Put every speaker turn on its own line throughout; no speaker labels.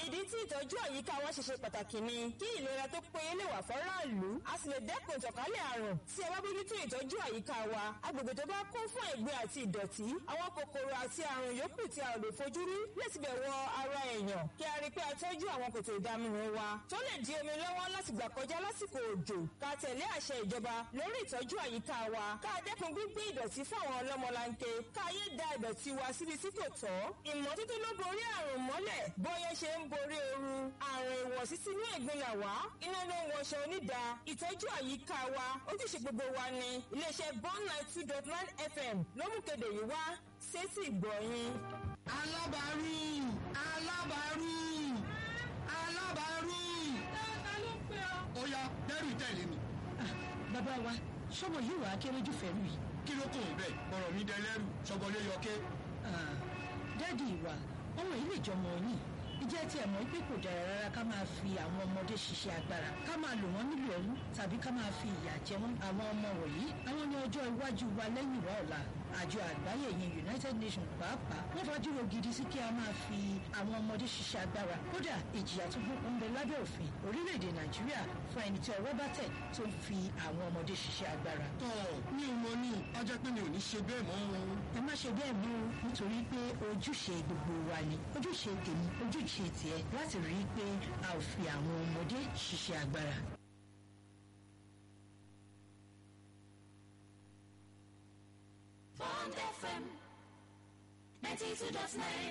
ìdí tí ìtọ́jú àyíká wa ṣe ṣe pàtàkì ni kí ìlera tó péye lè wà fọ́ráàlú a sì lè dẹ́kun ìtànkálẹ̀ àrùn tí a bá bójútó ìtọ́jú àyíká wa agbègbè tó bá kún fún ẹ̀gbin àti ìdọ̀tí àwọn kòkòrò àti àrùn yòókù tí a ò lè fojú rí láti bẹ̀ wọ ara èèyàn kí a rí pé a tọ́jú àwọn kòtò ìdaminù wa tó lè di omi lọ́wọ́ láti gbà kọjá lásìkò òjò ká tẹ̀lé àṣẹ ìjọba lórí ìtọ́jú àyíká wa ká dẹ́kun gbígbé ìdọ̀tí fún àwọn ọlọ́mọlanke ká yé da ìdọ̀tí wa síbi tí kò tọ́ ìmọ́tótó ló borí àrùn mọ́lẹ̀ bóyá ṣe ń borí ooru àrùn ìwọ̀sí sínú ẹ̀gbin là wá iná ló ń wọṣọ onídà ìtọ́jú àyíká wa ojúṣe gbogbo wa ni iléeṣẹ́ bond nine two dot nine fm ló mú kéde yìí wá sétí ìgbọ̀nyìn.
alábàárù alábàárù alábàárù.
ta ló ń pè ọ́.
ó yá dẹ́rù tẹ̀lé mi.
bàbá wa ṣọ́mọ yìí wàá kéré jù fẹ́rù yìí.
kí ló kò ń bẹ̀ ọ̀rọ̀ mi dẹlẹ́rù ṣọgbọ́lé yọké.
dádì wa ọmọ yìí lè jọmọ yìí ìjẹ́ tí ẹ̀ mọ̀ pé kò dára rárá ká máa fi àwọn ọmọdé ṣiṣẹ́ agbára ká máa lò wọ́n nílò ẹrú tàbí ká máa fi ìyà jẹ wọ́n àwọn ọmọ wọ̀nyí àwọn ní ọjọ́ iwájú wa lẹ́yìn wa ọ̀la àjọ àgbáyé yẹn united nations pàápàá wọ́n fàdúró gidi sí kí a máa fi àwọn ọmọdé ṣiṣẹ́ agbára kódà ìjìyà tó gbókun ń bẹ lábẹ́ òfin orílẹ̀-èdè nàìjíríà fún ẹni tí ọwọ́ bá tẹ̀ tó ń fi àwọn ọmọdé ṣiṣẹ́ agbára.
tọ́ mi ò mọ ní ọjọ́ pé mi ò ní ṣe bẹ́ẹ̀ mọ́ wọn.
ẹ má ṣe bẹ́ẹ̀ mú nítorí pé ojúṣe gbogbo wa ni ojúṣe tèmi ojúṣe tiẹ̀ láti rí i pé a ò fi àwọn ọmọdé ṣiṣẹ́ agbára.
Bond FM 92.9.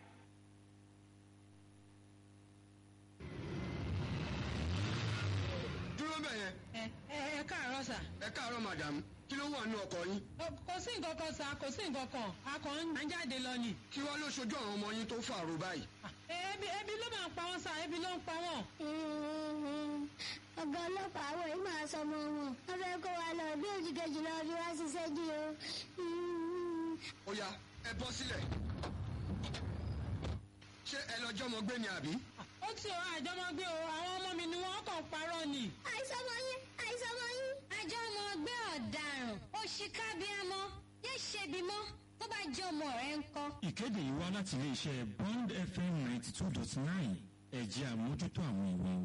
dúró bẹ̀ yẹn
ẹ ẹ ẹ káàárọ̀ sà.
ẹ káàárọ̀ madam kí ló wà nínú ọkọ̀ yín.
Ọ- kò sí nǹkan kan sà kò sí nǹkan kan a kàn ń jáde lọ ni.
kí wá ló ṣojú àwọn ọmọ yín tó fàrò báyìí.
Ah, ebi ebi ló máa ń pa wọ́n sà ebi ló ń pa wọ́n.
ọ̀gá ọlọ́pàá àwọn yìí máa sọ ọmọ wọn wọ́n fẹ́ kó wa lọ bí òjì kejì lọ fi wá ṣiṣẹ́ jí o.
ó yá ẹ bọ́ sílẹ̀. ṣé ẹ lọ́jọ́ mọ gbé ni àbí.
ó ti ọ àjọmọgbé o àwọn ọmọ mi ni wọ́n kàn parọ́ ni.
àìsàn ọmọ yín àìsàn ọmọ yín.
àjọ ọmọ ọgbẹ́ ọ̀daràn òṣìkàbíàmọ́ yé ṣebi mọ́ tó bá jẹ́ ọmọ rẹ̀ ń kọ́.
ìkéde yìí wá láti iléeṣẹ́ bond fm ninety two dot nine ẹ̀jẹ̀ àmójútó àwọn ìwé